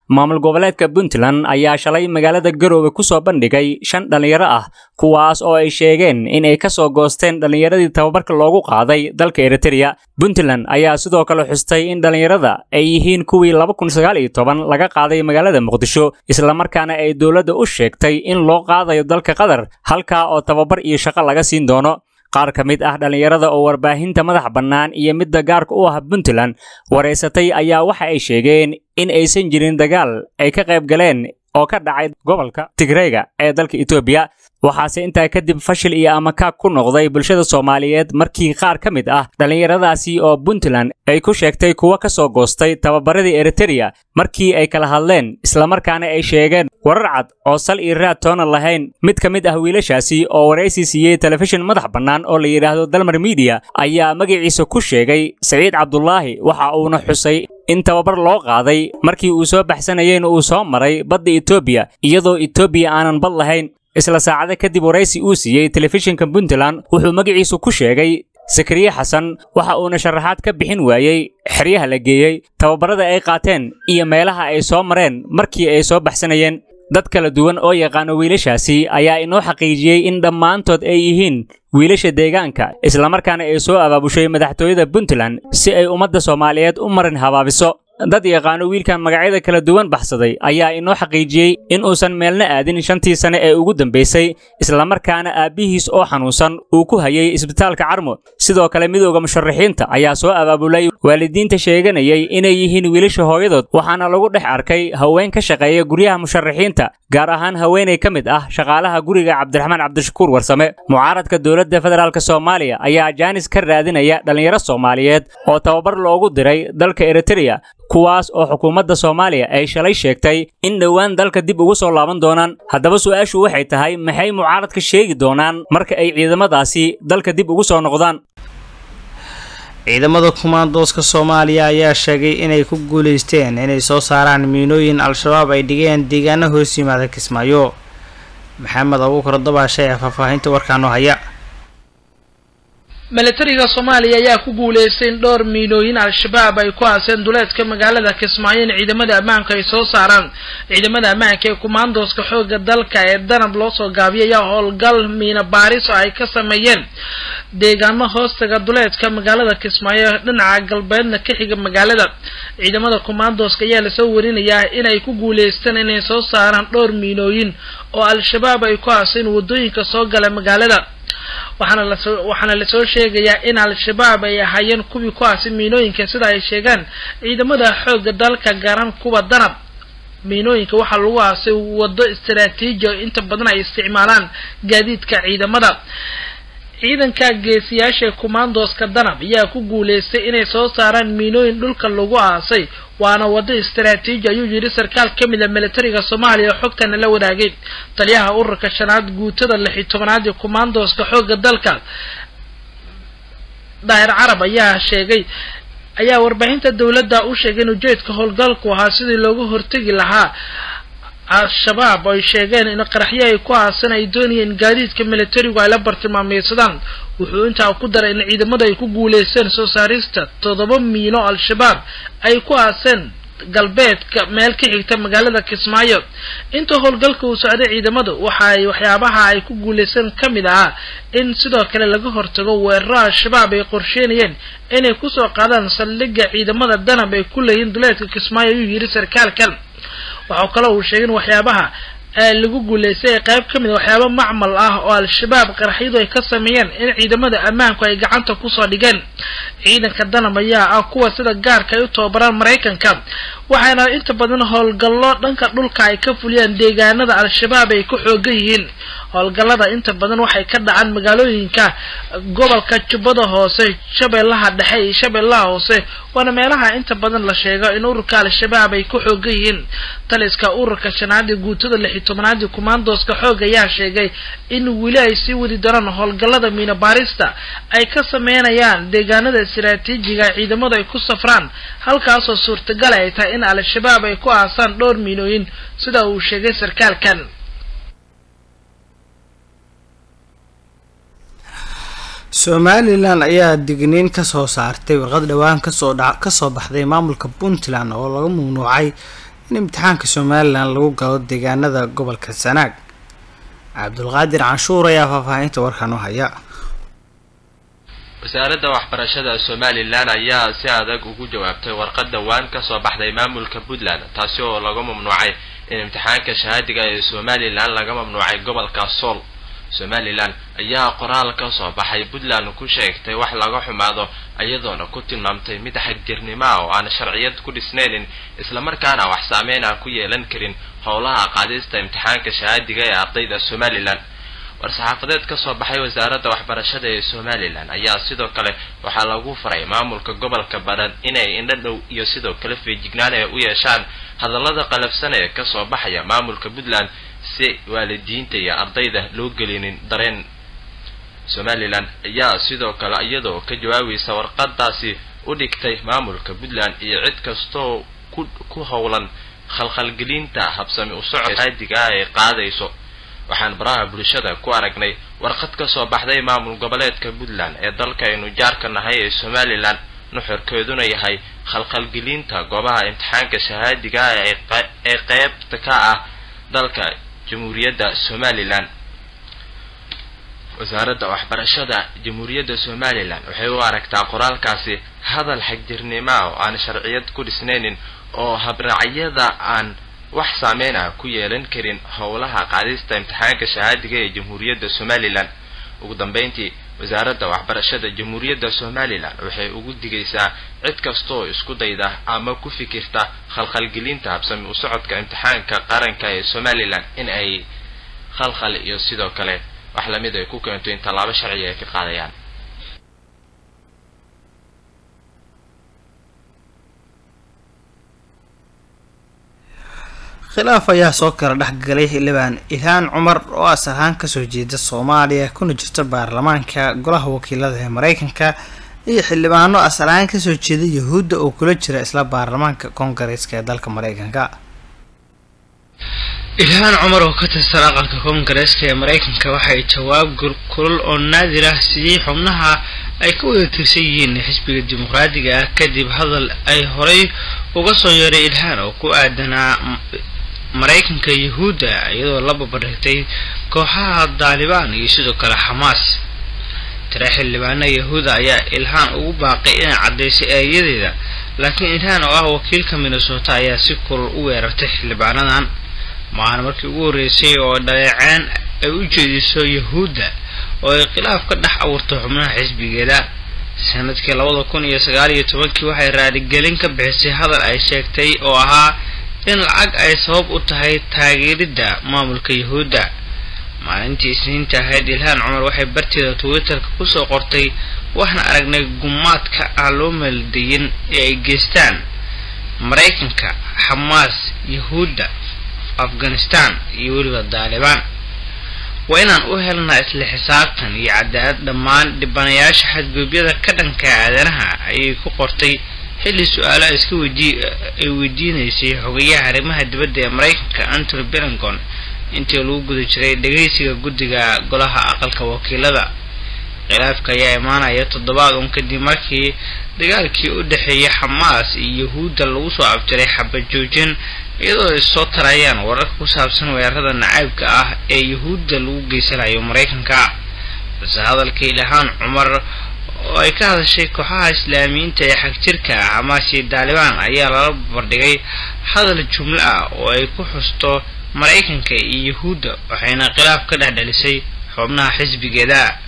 maamul goboleedka puntland ayaa shalay magaalada garoowe ku soo bandhigay shan dhallinyaro ah kuwaas oo ay sheegeen in ay ka soo goosteen dhallinyaradii tababarka loogu qaaday dalka eritreya puntland ayaa sidoo kale xustay in dhallinyarada ay yihiin kuwii laba kun sagaal iyo toban laga qaaday magaalada muqdisho islamarkaana ay dowladda u sheegtay in loo qaadayo dalka qatar halkaa oo tababar iyo shaqo laga siin doono qaar ka mid ah dhallinyarada oo warbaahinta madax bannaan iyo midda gaarka u ah puntland wareysatay ayaa waxa ay sheegeen in aysan jirin dagaal ay ka qayb galeen oo ka dhacay gobolka tigreyga ee dalka etoobiya waxaase intaa kadib fashil iyo amakaag ku noqday bulshada soomaaliyeed markii qaar ka mid ah dhallinyaradaasi oo puntland ay ku sheegtay kuwa ka soo goostay tababaradii eritereya markii ay kala hadleen islamarkaana ay sheegeen warar cad oo sal iyo raad toona lahayn mid ka mid ah wiilashaasi oo waraysi siiyey telefishin madax bannaan oo la yidhaahdo dalmar midiya ayaa magaciisa ku sheegay saciid cabdulaahi waxa uuna xusay in tababar loo qaaday markii uu soo baxsanayeyna uu soo maray badda etoobiya iyadoo etoobiya aanan bad lahayn isla saacado kadib waraysi uu siiyey telefishinka puntland wuxuu magaciisu ku sheegay sakariye xasan waxa uuna sharaxaad ka bixin waayey xeryaha la geeyey tababarada ay qaateen iyo meelaha ay soo mareen markii ay soo baxsanayeen dad kala duwan oo yaqaano wiilashaasi ayaa inoo xaqiijiyey in dhammaantood ay yihiin wiilasha deegaanka islamarkaana ay soo abaabushay madaxtooyada puntland si ay ummadda soomaaliyeed u marin habaabiso dad yaqaano wiilkan magacyada kala duwan baxsaday ayaa inoo xaqiijiyey in uusan meelna aadin shantii sane ee ugu dambaysay islamarkaana aabbihiis oo xanuunsan uu ku hayay isbitaalka carmo sidoo kale midooda musharaxiinta ayaa soo abaabulay waalidiinta sheeganayay inay yihiin wiilasha hooyadood waxaana lagu dhex arkay haween ka shaqeeya guryaha musharaxiinta gaar ahaan haweenay ka mid ah shaqaalaha guriga cabdiraxmaan cabdishakuur warsame mucaaradka dowladda federaalk soomaaliya ayaa jaanis ka raadinaya dhallinyaro soomaaliyeed oo tababar loogu diray dalka eritereya kuwaas oo xukuumadda soomaaliya ay shalay sheegtay in dhowaan dalka dib ugu soo laaban doonaan haddaba su'aashu waxay tahay maxay mucaaradka sheegi doonaan marka ay ciidamadaasi dalka dib ugu soo noqdaan ciidamada kumaandooska soomaaliya ayaa sheegay inay ku guuleysteen inay soo saaraan miinooyin al-shabaab ay dhigeen deegaano hoos yimaada kismaayo maxamed abuukar dabaashe ee faahfaahinta warkaanoo haya milatariga soomaaliya ayaa ku guuleystay in dhowr miinooyin al-shabaab ay ku aaseen duleedka magaalada kismaayo in ciidamada ammaanka ay soo saaraan ciidamada ammaanka ee kumaandooska xooga dalka ee danab loo soo gaabiyay ayaa howlgal miina baaris oo ay ka sameeyeen deegaano hoostaga duleedka magaalada kismaayo dhinaca galbeedna ka xiga magaalada ciidamada kumaandooska ayaa lasoo warinayaa inay ku guuleysteen inay soo saaraan dhowr miinooyin oo al-shabaab ay ku aaseen waddooyinka soo gala magaalada waxaana lasoo waxaana lasoo sheegayaa in al-shabaab ay ahaayeen kuwii ku aasi miinooyinka sida ay sheegaan ciidamada xoogga dalka garan kuwa danab miinooyinka waxaa lagu aasay waddo istaraatiiji oo inta badan ay isticmaalaan gaadiidka ciidamada ciidanka geesiyaasha kumaandooska danab ayaa ku guuleystay inay soo saaraan miinooyin dhulka lagu aasay waana waddo istaraatiiji ayuu yidhi sarkaal ka mid a militariga soomaaliya oo xogtana la wadaagay taliyaha ururka shanaad guutada lix iyo tobanaad ee kumaandooska xoogga dalka daahir carab ayaa sheegay ayaa warbaahinta dowladda u sheegay in ujeedka howlgalku ahaa sidii looga hortegi lahaa al-shabaab oo ay sheegeen in qaraxyo ay ku aasan ay doonayeen gaadiidka militarigu ay la bartilmaameysadaan wuxuu intaa ku daray in ciidamadu ay ku guuleysteen soo saarista toddoba miino al-shabaab ay ku aaseen galbeedka meel ka xigta magaalada kismaayo inta howlgalka uu socday ciidamadu waxa ay waxyaabaha ay ku guuleysteen ka mid ahaa in sidoo kale laga hortago weeraro al-shabaab ay qorsheynayeen inay kusoo qaadaan saldhigga ciidamada danab ay ku leeyihiin duleedka kismaayo ayuu yidhi sarkaalkan waxaa kale uu sheegay in waxyaabaha lagu guuleystay ee qayb ka mid a waxyaaba macmal ah oo al-shabaab qaraxyadu ay ka sameeyeen in ciidamada ammaanku ay gacanta kusoo dhigeen ciidanka danab ayaa ah kuwa sida gaarka ay u tababaraan maraykanka waxaana inta badan howlgallo dhanka dhulka ay ka fuliyaan deegaanada al-shabaab ay ku xoogan yihiin howlgallada inta badan waxay ka dhacaan magaalooyinka gobolka jubbada hoose shabeellaha dhexe iyo shabeellaha hoose waana meelaha inta badan la sheego in ururka al-shabaab ay ku xoogan yihiin taliska ururka shanaad ee guutada lix iyo tobanaad ee kumaandooska xoog ayaa sheegay in weli ay sii wadi doonaan howlgallada miina baarista ay ka sameynayaan deegaanada istaraatiijiga ciidamadu ay ku safraan halkaasoo suurtagal ay tahay in al-shabaab ay ku aasaan dhowr miinooyin sida uu sheegay sarkaalkan somalilan ayaa digniin kasoo saartay warqad dhowaan kasoo dha kasoo baxday maamulka puntland oo laga mamnuucay in imtixaanka somalilan lagu galo deegaanada gobolka sanaag cabdulqaadir canshuur ayaa faahfaahinta warkan u haya wasaaradda waxbarashada somalilan ayaa si adag ugu jawaabtay warqad dhowaan kasoo baxday maamulka puntland taasi oo laga mamnuucay in imtixaanka shahaadiga ee somalilan laga mamnuucay gobolka sool somalilan ayaa qoraal ka soo baxay puntland ku sheegtay wax laga xumaado iyadoona ku tilmaamtay mid xagjirnimo ah oo aan sharciyad ku dhisnaynin islamarkaana wax saameyn ah ku yeelan karin howlaha qaadista imtixaanka shahaadiga ee ardayda somalilan war-saxaafadeed ka soo baxay wasaaradda waxbarashada ee somalilan ayaa sidoo kale waxaa lagu faray maamulka gobolka badhan inay indho dhow iyo sidoo kale feejignaan ay u yeeshaan hadallada qalafsan ee kasoo baxaya maamulka puntland si waalidiinta iyo ardayda loo gelinin dareen somalilan ayaa sidoo kale iyadoo ka jawaabaysa warqadaasi u dhigtay maamulka puntland iyo cid kastoo ku ku howlan khalkhalgelinta habsami u socod haadiga ah ay qaadayso waxaan baraha bulshada ku aragnay warqad ka soo baxday maamul goboleedka puntland ee dalkaynu jaarka nahay ee somalilan nuxurkeeduna yahay khalkhalgelinta goobaha imtixaanka shahaadiga ah ee qeybta ka ah dalka jamhuuriyadda somalilan wasaaradda waxbarashada jamhuuriyadda somalilan waxay u aragtaa qoraalkaasi hadal xagjirnimo ah oo aan sharciyad ku dhisnaynin oo habraacyada aan wax saameyn ah ku yeelan karin howlaha qaadista imtixaanka shahaadiga ee jamhuuriyadda somalilan ugu dambeyntii wasaaradda waxbarashada jamhuuriyadda somalilan waxay ugu digaysaa cid kastooo isku dayda ama ku fikirta khalkhalgelinta habsami u socodka imtixaanka qaranka ee somalilan in ay khalkhal iyo sidoo kale wax lamid ay ku keento in tallaabo sharciga ay ka qaadayaan khilaaf ayaa soo kala dhexgalay xildhibaan ilhaan cumar oo asal ahaan kasoo jeeda soomaaliya kuna jirta baarlamaanka golaha wakiilada ee mareykanka iyo xildhibaano asal ahaan kasoo jeeda yahuudda oo kula jira isla baarlamaanka koongareeska ee dalka mareykanka ilhaan cumar oo ka tirsan aqalka koongareeska ee mareykanka waxay jawaab kulul oo naadir ah sidii xubnaha ay ka wada tirsan yihiin xisbiga dimuqraadiga ah kadib hadal ay horay uga soo yeeray ilhaan oo ku aadanaa maraykanka yahuudda iyadoo la babadhigtay kooxaha daalibaan iyo sidoo kale xamaas tire xildhibaana yahuuda ayaa ilhaan ugu baaqay inay caddaysay eeyadeeda laakiin ilhaan oo ah wakiilka minnesota ayaa si kulul u weerartay xildhibaanadan maahan markii ugu horreysay oo dhaleeceen ay u jeediso yahuudda oo ay khilaaf ka dhex abuurto xubnaha xisbigeeda sanadkii labada kun iyo sagaal iyo tobankii waxay raaligelin ka bixisay hadal ay sheegtay oo ahaa in lacag ay sabab u tahay taageeridda maamulka yahuudda maalintii isniinta ahayd ilhaan cumar waxay barteeda twitterka kusoo qortay waxaan aragnay gumaadka aan loo meeldayin ee ay geystaan maraykanka xamaas yahuudda afghanistan iyo weliba daalibaan waa inaan u helnaa isla xisaabtan iyo cadaalad dhammaan dhibanayaasha xadguubyada ka dhanka aadanaha ayay ku qortay xilli su-aalo iska weydii ay weydiinaysay xogayaha arrimaha dibadda ee maraykanka antony belingon intii lagu guda jiray dhegaysiga guddiga golaha aqalka wakiilada khilaafka ayaa imaanaya toddobaad un kadib markii dagaalkii u dhexeeyay xamaas iyo yahuudda lagu soo abtiray xabajoojin iyadoo ay soo tarayaan wararka ku saabsan weerarada nacaybka ah ee yahuudda lagu geysanayo maraykanka balse hadalkii ilhaan cumar oo ay ka hadashay kooxaha islaamiyiinta ee xagjirka ah xamaas iyo daalibaan ayaa lala barbardhigay hadal jumlo ah oo ay ku xusto maraykanka iyo yahuudda waxayna khilaaf ka dhex dhalisay xubnaha xisbigeeda